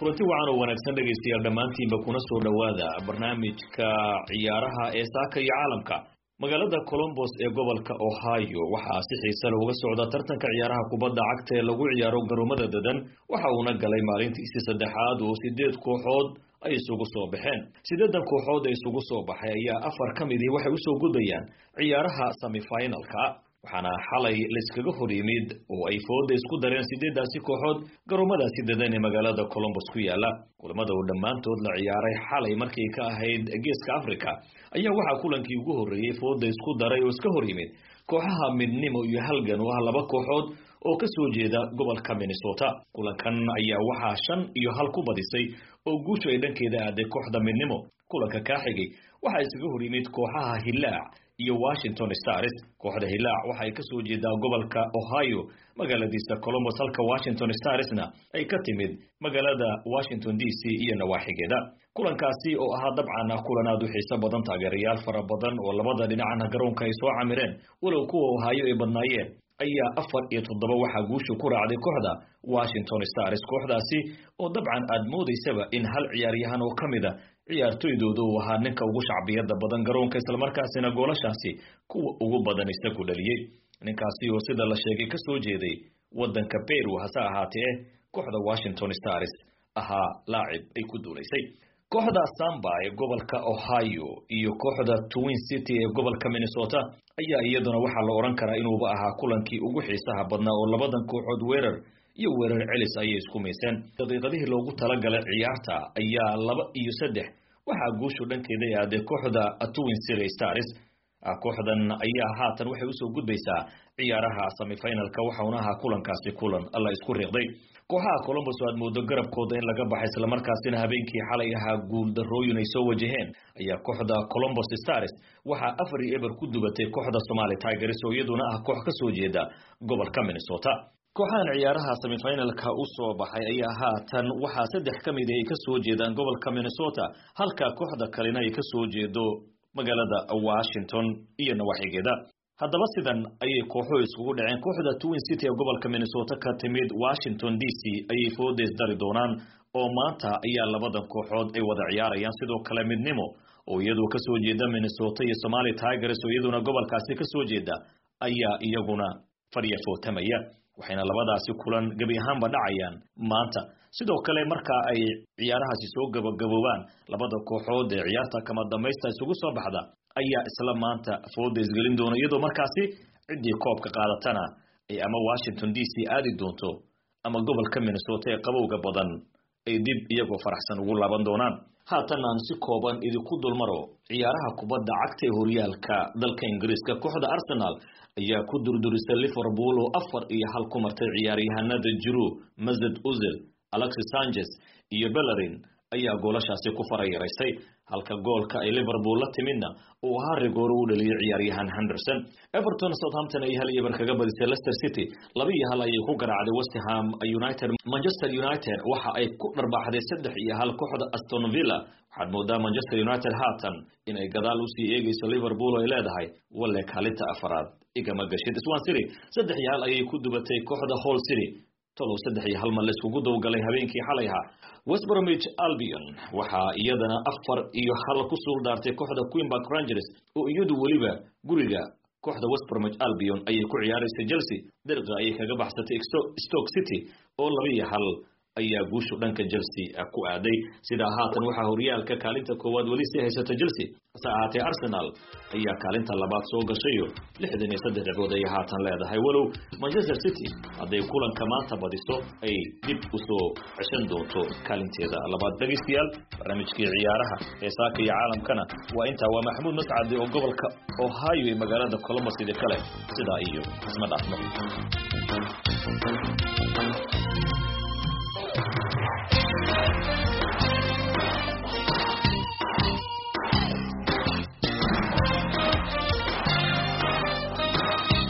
kulanti wacan oo wanaagsan dhegaystayaal dhammaantiinba kuna soo dhowaada barnaamijka ciyaaraha ee saaka iyo caalamka magaalada colombos ee gobolka ohio waxaa si xiise leh uga socda tartanka ciyaaraha kubadda cagta ee lagu ciyaaro garoomada dadan waxa uuna galay maalintiisii saddexaad oo sideed kooxood ay isugu soo baxeen sideedan kooxood ee isugu soo baxay ayaa afar ka midii waxay usoo gudbayaan ciyaaraha semifinalka waxaana xalay layskaga hor yimid oo ay fooda isku dareen sideedaasi kooxood garoomadaasi dadan ee magaalada colombos ku yaala kulamada oo dhammaantood la ciyaaray xalay markay ka ahayd geeska africa ayaa waxaa kulankii ugu horreeyey fooda isku daray oo iska hor yimid kooxaha midnimo iyo halgan oo ah laba kooxood oo ka soo jeeda gobolka minnesota kulankan ayaa waxaa shan iyo hal ku badisay oo guushu ay dhankeeda aaday kooxda midnimo kulanka kaa xigay waxaa iskaga hor yimid kooxaha hilaac iyo washington stars kooxda hilaac waxa ay ka soo jeedaa gobolka ohio magaaladiisa colombos halka washington starsna ay ka timid magaalada washington d c iyo nawaaxigeeda kulankaasi oo ahaa dabcan ah kulan aad u xiiso badan taageerayaal fara badan oo labada dhinacna garoonka ay soo camireen walow kuwa ohio ay badnaayeen ayaa afar iyo toddoba waxaa guushu ku raacday kooxda washington stars kooxdaasi oo dabcan aad moodaysaba in hal ciyaaryahan oo ka mid a ciyaartoydooda uu ahaa ninka ugu shacbiyada badan garoonka islamarkaasina goolashaasi kuwa ugu badan isagu dhaliyey ninkaasi oo sida la sheegay ka soo jeeday waddanka peru hase ahaatee kooxda washington stars ahaa laacib ay ku duulaysay kooxda samba ee gobolka ohio iyo kooxda twin city ee gobolka minnesota ayaa iyaduna waxaa la odhan karaa inuuba ahaa kulankii ugu xiisaha badnaa oo labadan kooxood weerar iyo weerar celis ayay isku mayseen daqiiqadihii loogu talagalay ciyaarta ayaa laba iyo saddex waxaa guushu dhankeeda aaday kooxda twin city stars kooxdan ayaa haatan waxay usoo gudbaysaa ciyaaraha semifinalka waxauna ahaa kulankaasi kulan alla isku riiqday kooxaha colombos oo aad moodo garabkooda in laga baxay islamarkaasina habeenkii xalay ahaa guuldarooyin ay soo wajaheen ayaa kooxda colombos stars waxaa afar iyo eber ku dubatay kooxda somali tigers oo iyaduna ah koox ka soo jeeda gobolka minnesota kooxahan ciyaaraha semifinalka u soo baxay ayaa haatan waxaa saddex ka mid ay ka soo jeedaan gobolka minnesota halka kooxda kalena ay ka soo jeedo magaalada washington iyo nawaaxigeeda haddaba sidan ayay kooxuhu iskugu dhaceen kooxda twin city ee gobolka minnesota ka timid washington d c ayay foodays dari doonaan oo maanta ayaa labadan kooxood ay wada ciyaarayaan sidoo kale midnimo oo iyadu ka soo jeeda minnesota iyo somali tigers oo iyaduna gobolkaasi ka soo jeeda ayaa iyaguna fadhiya footamaya waxayna labadaasi kulan gebi ahaanba dhacayaan maanta sidoo kale marka ay ciyaarahaasi soo gabagaboobaan labada kooxood ee ciyaarta kama dambaysta isugu soo baxda ayaa isla maanta fooda isgelin doona iyadoo markaasi ciddii koobka qaadatana ay ama washington d c aadi doonto ama gobolka minnesota ee qabowga badan ay dib iyagoo faraxsan ugu laaban doonaan haatan aan si kooban idinku dulmaro ciyaaraha kubadda cagta ee horyaalka dalka ingiriiska kooxda arsenal ayaa ku durdurisay liverpool oo afar iyo hal ku martay ciyaaryahanada jiru mazed uzil alexis sanchez iyo bellerin ayaa goolashaasi ku farayaraysay halka goolka ay liverpool la timidna uu ahaa rigooro u dhaliyay ciyaaryahan henderson everton southampton ay hal iyobar kaga badisay leicester city laba iyo hal ayay ku garaacday westham united manchester united waxa ay ku dharbaxday saddex iyo hal kooxda aston villa waxaad moodaa manchester united haatan inay gadaal usii eegayso liverpool oo ay leedahay walle kaalinta afaraad igama gashid swan city saddex iyo hal ayay ku dubatay kooxda hall city tolow saddex iyo hal mar laiskugu dowgalay habeenkii xalay ahaa westbromich albion waxaa iyadana afar iyo hal ku suul daartay kooxda queenbark rangers oo iyadu weliba guriga kooxda westbromich albion ayay ku ciyaaraysay chelsea dariqa ayay kaga baxsatay stoke city oo laba iyo hal ayaa guushu dhanka chelsea ku aaday sidaa haatan waxaa horyaalka kaalinta koowaad weli sii haysata chelsea hase ahaatee arsenal ayaa kaalinta labaad soo gashayo lixdan iyo saddex dhibcood ayay haatan leedahay walow manchester city hadday kulanka maanta badiso ay dib usoo ceshan doonto kaalinteeda labaad dhegaystayaal barnaamijkii ciyaaraha ee saaka iyo caalamkana waa intaa waa maxamuud mascade oo gobolka ohio ee magaalada colombos idi kale sidaa iyo isma dhaafno